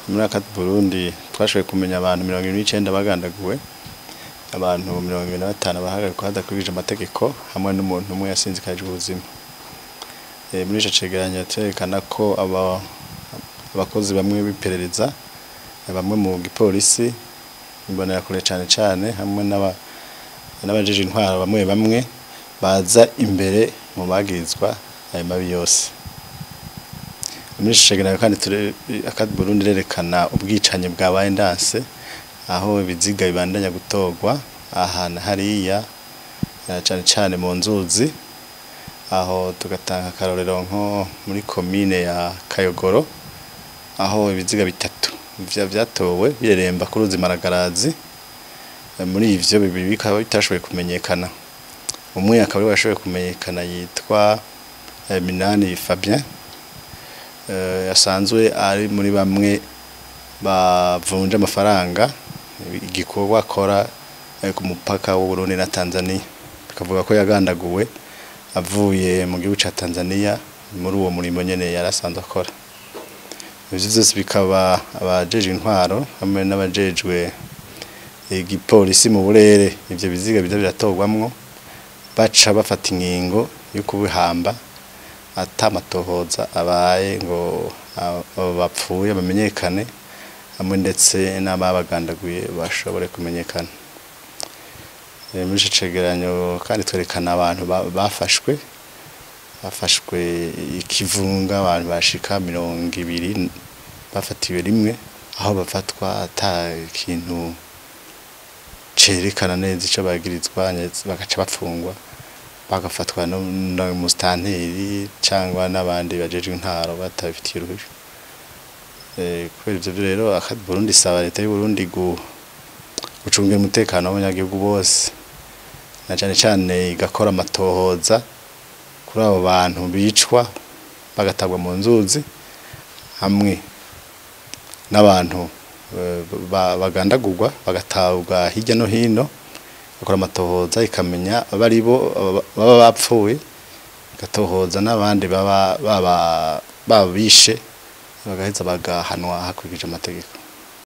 muri aka Burundi twashoboye kumenya abantu mirongo ibiri n'icenda bagandaguwe abantu mirongo ibiri na batanu bahagarikwa hadakurikije amategeko hamwe n'umuntu umwe yasinzikajwe ubuzima Eh, muri ico cegeranyo turerekana ko aba- abakozi bamwe b'iperereza bamwe mu gipolisi imbonerakure cane cane hamwe n'aba- n'abajeje intwaro bamwe bamwe baza imbere mu bagirizwa ayo mabi yose muri ico cegeranyo kandi ture- aka Burundi rerekana ubwicanyi bwabaye ndanse aho ibiziga bibandanya gutorwa ahantu hariya eh, cane cane mu nzuzi aho tugatanga akarorero nko muri komine ya Kayogoro aho ibiziga bitatu vya vyatowe bireremba ku ruzi Maragarazi Eh, muri ivyo bibiri bikaba bitashoboye kumenyekana umwe akaba ariwe yashoboye kumenyekana yitwa eh, Minani Fabien eh, asanzwe ari muri bamwe bavunja amafaranga igikorwa akora eh, ku mupaka w'u Burundi na Tanzania bikavuga ko yagandaguwe avuye mu gihugu ca Tanzania muri uwo murimo nyene yarasanzwe akora ivyo vyose bikaba abajeje intwaro hamwe n'abajejwe igipolisi mu burere ivyo biziga biza biratorwamwo baca bafata ingingo yo kubihamba atamatohoza abaye ngo abo bapfuye bamenyekane hamwe ndetse n'ababagandaguye bashobore kumenyekana Eh, muri ico cegeranyo kandi twerekana abantu ba- bafashwe bafashwe ikivunga abantu bashika mirongo ibiri bafatiwe rimwe aho bafatwa ata kintu cerekana neza ico bagirizwa ndetse bagaca bapfungwa bagafatwa n'umusitanteri cyangwa n'abandi bajejwe intaro batabifitiye uruhushya Eh, kubera ivyo vyo rero aka Burundi isaba leta y'u Burundi gu gucungira umutekano w'abanyagihugu bose na cane cane igakora amatohoza kuri abo bantu bicwa bagatabwa mu nzuzi hamwe n'abantu eh, ba- bagandagurwa bagatabwa hirya no hino bakora amatohoza ikamenya abari bo aba- baba bapfuye igatohoza n'abandi baba baba babishe bagaheza bagahanwa hakurikije amategeko